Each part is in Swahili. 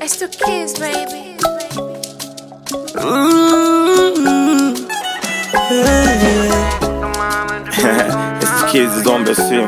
It's the kids, baby. it's the kids is on the scene.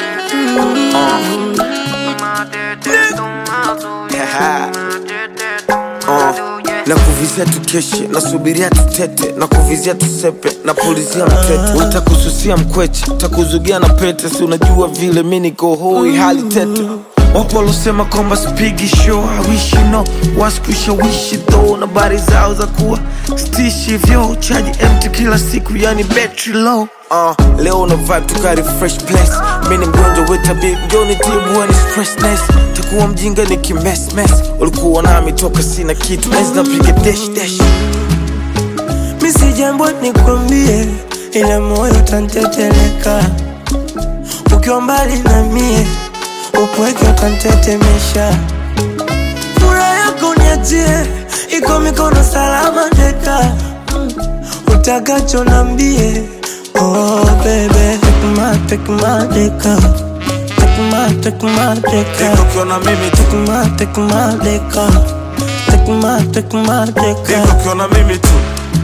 Uh, na kuvizia tukeshe nasubiria tutete na kuvizia tusepe na pulizia mtete utakususia mkweche takuzugia na pete si unajua vile mi niko hoi hali tete wapo walosema kwamba spigi show hawishi no waskushawishi tho na bari zao za kuwa stishi vyo chaji mt kila siku yani battery low uh, leo una vibe tukari fresh place mi ni mgonjwa wetabi njoni tibu ni stressness takuwa mjinga ni kimesmes ulikuwa nami toka sina kitu enzi napiga dash dash mi si jambo nikwambie, ila moyo tanteteleka ukiwa mbali na mie, upweke utantetemesha. Furaha yako niachie, iko mikono salama teka Mm, utakacho nambie. Oh baby, take my, take my deka Take my, take my deka ukiona mimi tu Take my, take my deka Take my, take my deka ukiona mimi tu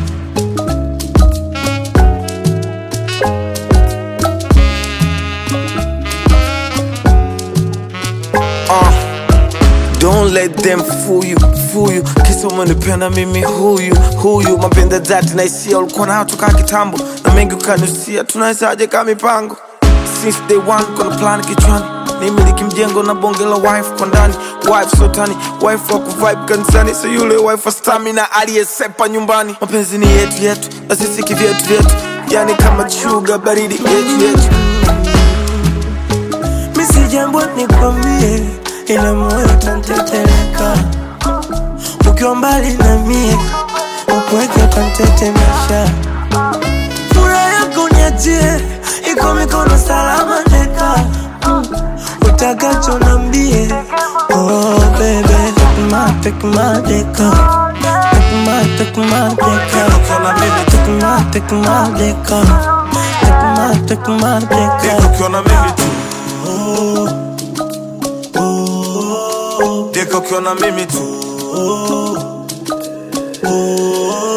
Uh, Don't let them fool you, fool you Kisa umenipenda mimi huyu, huyu Mapenda dhati na hisia ulikuwa nayo toka kitambo Na mengi ukanusia, tunawezaje kama mipango Since day one, kuna plan kichwani nimiliki mjengo na bonge la wife kwa ndani wife sotani wife wa kuvibe kanisani so yule wife wa stamina aliyesepa nyumbani mapenzi ni yetu yetu na sisi kivyetu vyetu yani kama chuga baridi yetu yetu mi si jambo nikwambie, ila moyo tanteteleka ukiwa mbali na mie, upweke utantetemesha. Furaha yako niachie, iko mikono salama teka Mm, utakacho nambie. Oh baby, take my, take my deka Take my, take my deka ukiona mimi tu Take my, take my deka Take my, take my deka ukiona mimi tu Deka ukiona mimi tu